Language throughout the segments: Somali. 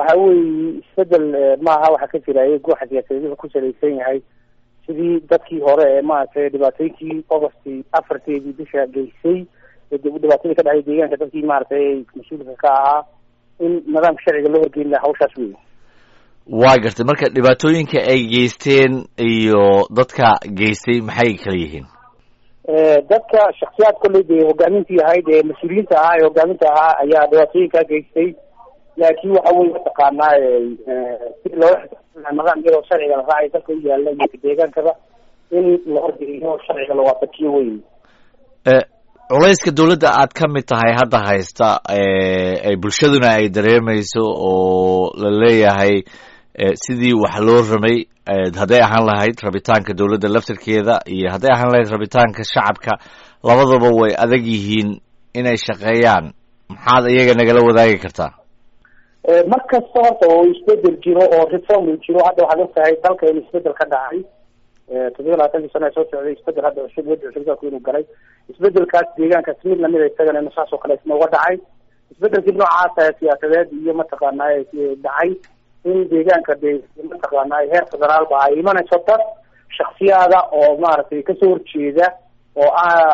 waxa weeye isbedel maaha waxa ka jira guuxa siyaasadeed wuxuu ku salaysan yahay sidii dadkii hore ee maaragtay dhibaatooyinkii august afarteedii bisha geysay dhibaatadii ka dhacday deegaanka dadkii maaragtay mas-uulka ka ahaa in nidaamka sharciga loo horgeyn laha hawshaas wey waa gartay marka dhibaatooyinka ay geysteen iyo dadka geystay maxay kala yihiin dadka shaksiyaad kolley dee hogaamintii ahayd ee mas-uuliyiinta ahaa ee hogaaminta ahaa ayaa dhibaatooyinkaa geystay laakiin waxa weye mataqaanaa si loola nidaam iyadoo sharciga la raacay dalka u yaala iyo deegaankaba in la horgeliyo sharciga la waafajiyo wey culayska dawladda aad ka mid tahay hadda haysta ay bulshaduna ay dareemayso oo la leeyahay sidii wax loo ramay hadday ahaan lahayd rabitaanka dawladda laftirkeeda iyo hadday ahaan lahayd rabitaanka shacabka labadaba way adag yihiin inay shaqeeyaan maxaad iyaga nagala wadaagi kartaa mar kasta horta oo isbedel jiro oo reform jiro hadda waxaad og tahay dalka in isbedel ka dhacay toddoba labaatankii sano ee soo socday isbedel hadda cusub wadi cusub dalku inuu galay isbedelkaas deegaankaas mid lamida isagana inu saas oo kale isna uga dhacay isbedelkii noocaasa siyaasadeed iyo mataqaanaa dhacay in deegaanka de mataqaanaa heer federaalba ay imanayso dad shaksiyaada oo maaragtay kasoo horjeeda oo ah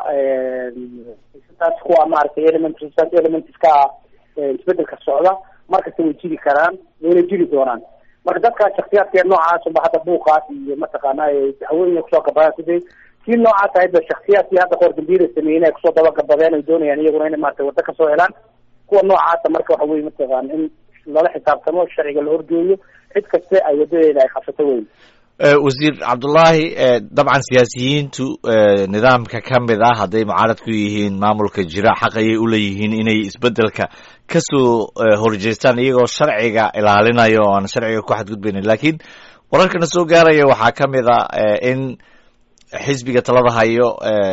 taas kuwa maaragtay element elementska ah isbedelka socda markasta way jiri karaan wayna jiri doonaan marka dadkaas shaksiyaadka noocaas unba hadda buuqaas iyo mataqaanaa hawooyin kusoo gabadaan sidee kii noocaas ahayd ba shaksiyaadkii hadda qoor dambiyada sameeyeen ay kusoo dabagabadeen ay doonayaan iyaguna inay maarata waddo kasoo helaan kuwa noocaasa marka waxa weye mataqaana in lala xisaabtamo sharciga la horgeeyo cid kaste ay wadadeeda ay qabsato weyn wasiir cabdullaahi dabcan siyaasiyiintu nidaamka ka mid ah hadday mucaarad ku yihiin maamulka jira xaq ayay uleeyihiin inay isbedelka kasoo horjeestaan iyagoo sharciga ilaalinayo o aan sharciga ku xadgudbaynin lakiin wararkana soo gaaraya waxaa ka mid a in xisbiga talada hayo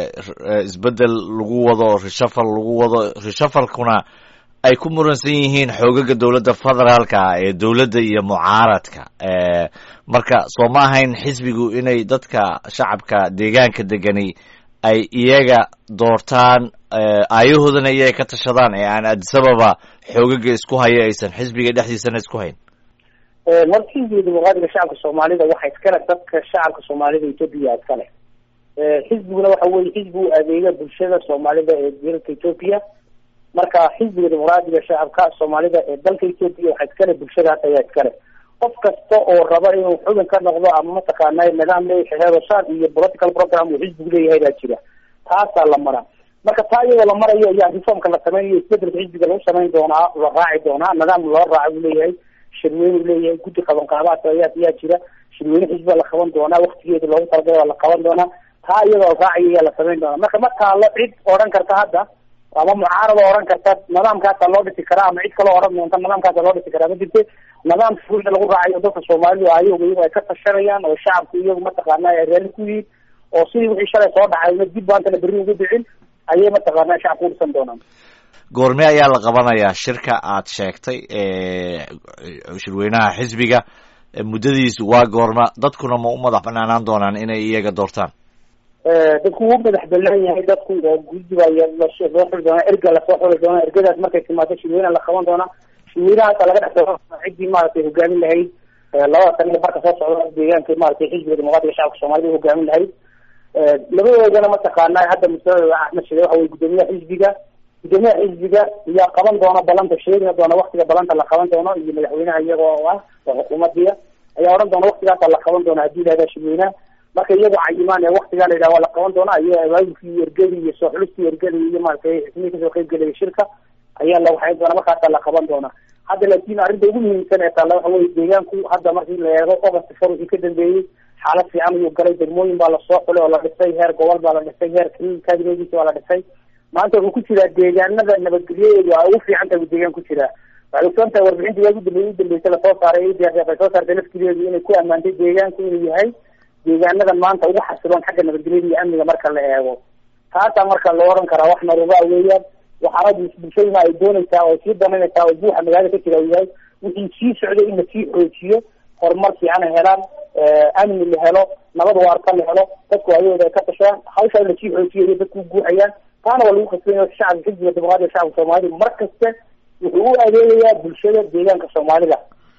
isbedel lagu wado reshafal lagu wado reshafalkuna ay ku muransan yihiin xoogaga dowladda federaalka ee dowladda iyo mucaaradka marka soo ma ahayn xisbigu inay dadka shacabka deegaanka degani ay iyaga doortaan aayahoodana iyaga ka tashadaan ee aan adisababa xoogaga isku hayo aysan xisbiga dhexdiisana isku hayn marka xisbiga dimuqraadiga shacabka soomaalida waxa iskale dadka shacabka soomaalida etoobiya iskale xisbiguna waxa weye xisbi u adeega bulshada soomaalida ee dalka etoobiya marka xisbiga dimuqraadiga shacabka soomaalida ee dalka etoobiya waxa iskale bulshadaas ayaa iskale qof kasta oo raba inuu xubin ka noqdo ama mataqaana nidaam leeyahay heerosaan iyo political program uu xisbigu leeyahay baa jira taasaa la mara marka taa iyadoo la marayo ayaa reformka la sameynayo isbedelka xisbiga lagu samayn doonaa la raaci doonaa nidaam loo raaca buu leeyahay shirweyne u leeyahay guddi qaban qaabaadka ayaa ayaa jira shirweyne xisbiga la qaban doonaa waktigeeda loogu talagalay waa la qaban doonaa taa iyadoo raaciyo ayaa la samayn doonaa marka ma taalo cid odhan karta hadda ama mucaarada odhan karta nidaamkaasa loo dhisi karaa ama cid kaloo odhan doonta nidaamkaasa loo dhisi karaa ma jirte nidaamka wixii lagu raacayo dadka soomaalidu ayagu iyagu ay ka tashanayaan oo shacabku iyagu mataqaana ay raalli ku yihiin oo sidii wixii shalay soo dhacay una dib baantana berri ugu dhicin ayay mataqaana shacabku udhisan doonaan goorme ayaa la qabanayaa shirka aad sheegtay shirweynaha xisbiga muddadiisu waa goorma dadkuna ma u madax banaanaan doonaan inay iyaga doortaan dadku wuu madax banaan yahay dadku oo guddiba loo xuli doonaa erga lasoo xuli doonaa ergadaas markay timaado shirweynaha la qaban doonaa shirweynahaasa laga dhex ciddii maaragtay hogaamin lahayd labada sano barka soo socda deegaanka maaragtay xisbiga dimuqraadiga shacabka soomaalida hogaamin lahayd labadoodana mataqaana hadda mustaqbalka axmed shide waxa weye guddoomiyaha xisbiga guddoomiyaha xisbiga ayaa qaban doona balanta sheegina doona waktiga balanta la qaban doono iyo madaxweynaha iyaga oo ah oo xukuumadiya ayaa odhan doona waktigaasa la qaban doona haddii lahada shirweynaha marka iyagoo cayimaan ee waktigaa la yidhaha waa la qaban doona iyo abaabulkii iyo ergadii iyo soo xulistii ergadii iyo maaragtay xismihii kasoo qeyb gelaya shirka ayaa la waxayn doona markaasaa la qaban doona hadda laakin arrinta ugu muhiimsan ee taalla waxa weye deegaanku hadda markii la eego august for wixii ka dambeeyey xaalad fiican ayuu galay degmooyin baa lasoo xulay oo la dhisay heer gobol baa la dhisay heer kabineediisa waa la dhisay maanta wuxuu ku jiraa deegaanada nabadgelyadeedu ay ugu fiican tahay deegaan ku jiraa waxay ogsoon tahay warbixintii waagi dambe u dambeysay lasoo saaray ay soo saartay laftigeedu inay ku ammaantay deegaanku inuu yahay deegaanadan maanta ugu xasiloon xagga nabadgelyada iyo amniga marka la eego taasaa marka loo oran karaa wax naruuraa weeyaan waxaana bulshaduna ay doonaysaa oo sii danaynaysaa oo buuxa magaalada ka jira uu yahay wixii sii socday in lasii xoojiyo horumar fiican ay helaan amni la helo nabad waarta la helo dadku ayagooda ay ka tashadaan hawshaa in lasii xoojiyo iyo dadku guuxayaan taana waa lagu kasbanya shacabka xisbiga dimuqraadiga shacabka soomaalida mar kaste wuxuu u adeegayaa bulshada deegaanka soomaalida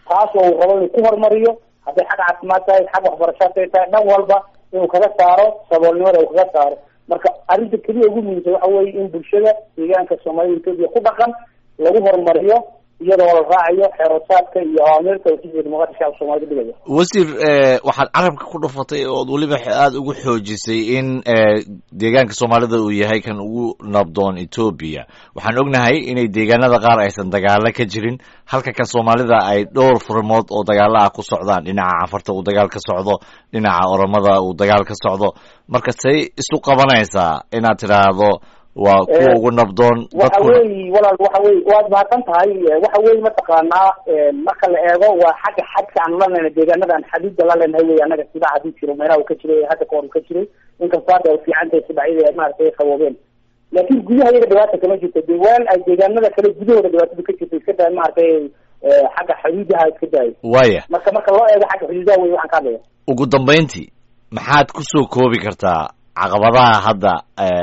taas oo uu rabo inuu ku horumariyo hadday xag caafimaad tahay xag waxbarashaad ay tahay dhan walba inuu kaga saaro saboolnimada uu kaga saaro marka arrinta keliya ugu muhiimsan waxa weeye in bulshada deegaanka soomaalida etoobiya ku dhaqan lagu horumariyo iyadoo la raacayo xeerosaadka iyo awaamirta oo xisbiga dimuqraadi shacabka soomaalida dhigaya wasiir waxaad carabka ku dhufatay ood weliba aada ugu xoojisay in deegaanka soomaalida uu yahay kan ugu nabdoon etoobiya waxaan ognahay inay deegaanada qaar aysan dagaalo ka jirin halka kan soomaalida ay dhowr furmood oo dagaalo ah ku socdaan dhinaca cafarta uu dagaal ka socdo dhinaca oromada uu dagaal ka socdo marka say isu qabanaysaa inaad tidhaahdo waa kuwa ugu nabdoon waxa weyi walaal waxa wey waad mahadsan tahay waxa weye mataqaanaa marka la eego waa xagga xadka aan la leenahay deegaanada aan xadiida la leenahay wey anaga sidaa hadii jiro meelaha uu ka jiray hadda kahor uu ka jiray inkastoo hadda ay fiican tahay sibacyada ay maaragtay qaboobeen laakin gudaha iyaga dhibaata kama jirto de waan ay deegaanada kale gudahooda dhibaatada ka jirta iska daay maaragtay xagga xuduudaha iska daayo waya marka marka loo eego xagga xuduudaha wey waxaan ka hadlaya ugu dambeyntii maxaad kusoo koobi kartaa caqabadaha hadda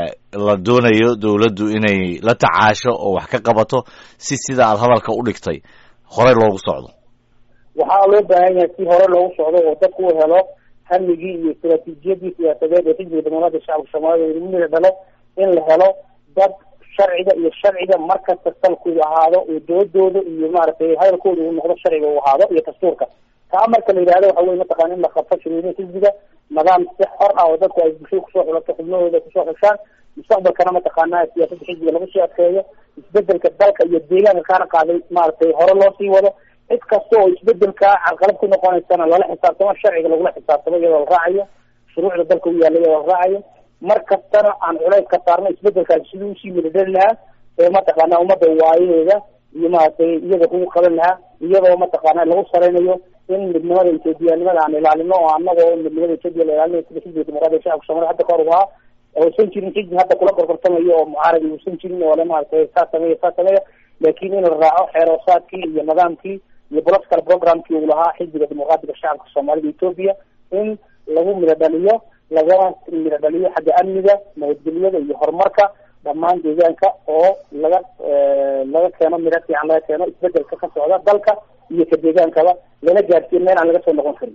la doonayo dawladdu inay la tacaasho oo wax ka qabato si sida aada hadalka u dhigtay horey loogu socdo waxaa loo baahan yahay si hore loogu socdo oo dadku u helo hamigii iyo istaraatiijiyadii siyaasadeed ee xisbiga dimuqraadiga shacabka soomaalida lagu mida dhalo in la helo dad sharciga iyo sharciga markasta salkoodu ahaado oo doodooda iyo maaragtay hadalkooda uu noqdo sharciga uu ahaado iyo dastuurka taa marka la yidhahdo waxa wey mataqana in la qabto shirweynaha xisbiga nidaam si xor ah oo dadku ay bulshada kusoo xulato xubnahooda kusoo xushaan mustaqbalkana mataqaana siyaasada xisbiga lagu sii adkeeyo isbedelka dalka iyo deegaanka kaana qaaday maaragtay hore loo sii wado cid kasta oo isbedelka carqalad ku noqonaysana lala xisaabtamo sharciga lagula xisaabtamo iyadoo la raacayo shuruucda dalka u yaalla iyadoo la raacayo mar kastana aan culays ka saarno isbedelkaasi sidii usii midadhali lahaa ee mataqaana ummadda waayaheeda iyo maaragtay iyaga kugu qaban lahaa iyadoo mataqaana lagu sareynayo in midnimada ethoobiyanimada aan ilaalino oo anagoo midnimada ethoobiya la ilaalinayo sida xisbiga dimuqraadiga shacabka soomaliya hadda kahor u ahaa uusan jirin xisbi hadda kula gorgortamayo oo mucaaradi uusan jirin oo le maaragtay saa sameeya saa sameeya laakiin in la raaco xeeroosaadkii iyo nidaamkii iyo political programkii uu lahaa xisbiga dimuqraadiga shacabka soomaalida etoobiya in lagu midho dhaliyo lagana midho dhaliyo xagga amniga nabadgelyada iyo horumarka dhammaan deegaanka oo laga laga keeno midho fiican laga keeno isbedelka ka socda dalka iyo ka deegaankaba lana gaadhsiiyo meel aan laga soo noqon karin